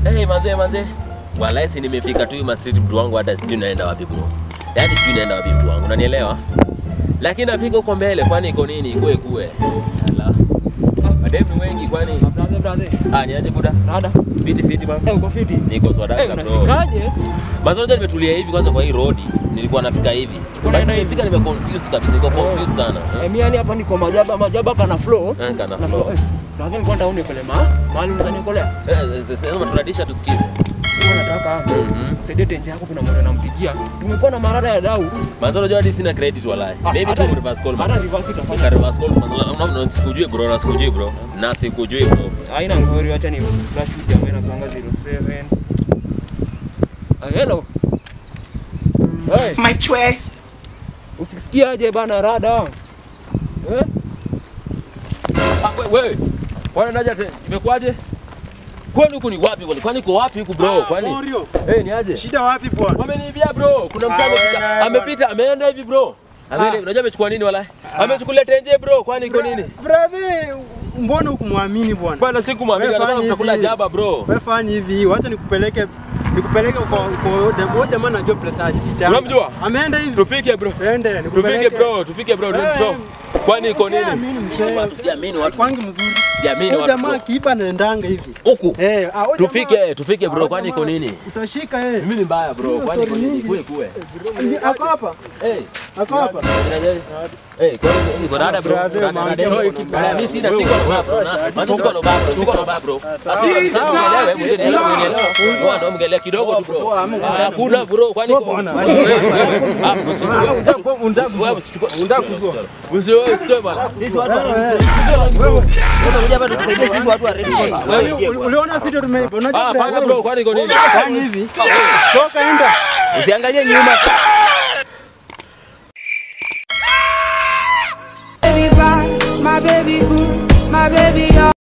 Eh, manze manze. Walai si nimefika tu ma street mtu wangu hata sijui naenda wapi bro. Yaani sijui naenda wapi mtu wangu. Unanielewa? Lakini nafika huko mbele kwani iko nini? Ikue kue. Ala. Madem ni wengi kwani? Brother, brother. Ah, ni aje buda? Rada. Fiti fiti bana. Eh, uko fiti? Niko swadaka Eh, bro. unafikaje? Basi unajua nimetulia hivi kwanza kwa hii road. Nilikuwa nafika hivi. Unaenda But nimefika nime confused kabisa. Niko confused sana. Eh, mimi yani hapa niko majaba, majaba kana flow. Eh, kana Na flow. Eh, Brother, nilikuwa nataka unikole ma. Mahali unanikolea. Eh, eh, sasa tunadisha tusikize. Nilikuwa nataka Mhm. Saidie tenje yako kuna mwana nampigia. Tumekuwa na marada ya dau. Manzo unajua hadi sina credit walai. Ah, Maybe tu hata- reverse call. Hata man. reverse itafanya. Nika reverse call manzo. Na- na- na- Sikujui bro, na sikujui bro. Na sikujui bro. Haina ngori, acha ni flash video ambayo inakuanga 07. Ah, hello. Hey, My choice. usisikie aje bana rada. Eh? Ah, we- wewe. Kwani naja te- imekuwaje? Kwani huku ni wapi kwani? Kwani uko wapi huku bro? Kwani? Morio, Eh, ni aje? shida wapi bwana? Wameniibia bro. Kuna msanii Ah, amepita, wewe, amepita, ameenda hivi bro. Ameenda, unajua amechukua nini wala? Amechukulia tenje bro. Kwani iko nini? Brother, mbona hukumwamini bwana? Bwana sikumwambia Wewe nataka fanya kutakula hivi. jaba bro. Wewe fanya hivi, wacha nikupeleke nikupeleke kwa kwa kwa jamaa anajua place ajificha. Unamjua? Ameenda hivi. Tufike bro. Twende Tufike bro, tufike bro, Eh, show. Kwani iko nini? Siamini mzee. Watu siamini watu. Kwangi mzuri. Siamini Huyu watu. jamaa bro. akiiba anaendanga hivi. Huku. Eh, ah, huyu Tufike, jamaa- tufike bro, ah, kwani iko jamaa, nini? Utashika eh. Mimi ni mbaya bro, kwani iko nini? Nyingi. Kue kue. Ndi- Ako hapa. Eh, Ako hapa. eh, kwani iko dada bro? Brother, Dada, man, dada, wewe, bro. Dada, mimi sina siko na baba bro. na- Manzi siko na baba bro, siko na baba bro. Sasa mngelewe, mngelewe, mngelewe. Bwana mngelewe kidogo tu bro. Ah, Hakuna bro, kwani iko Ah, msichukue. Wewe usichukue. Usiwe usitoe bwana. Sisi watu wa Wewe, Unakuja hapa tukusaidie sisi watu wa Red Cross. uli- uli- Uliona sisi tumeiba. Ah, Unajua hapana bro, kwani iko nini? Fanya hivi. Toka enda. Usiangalie nyuma.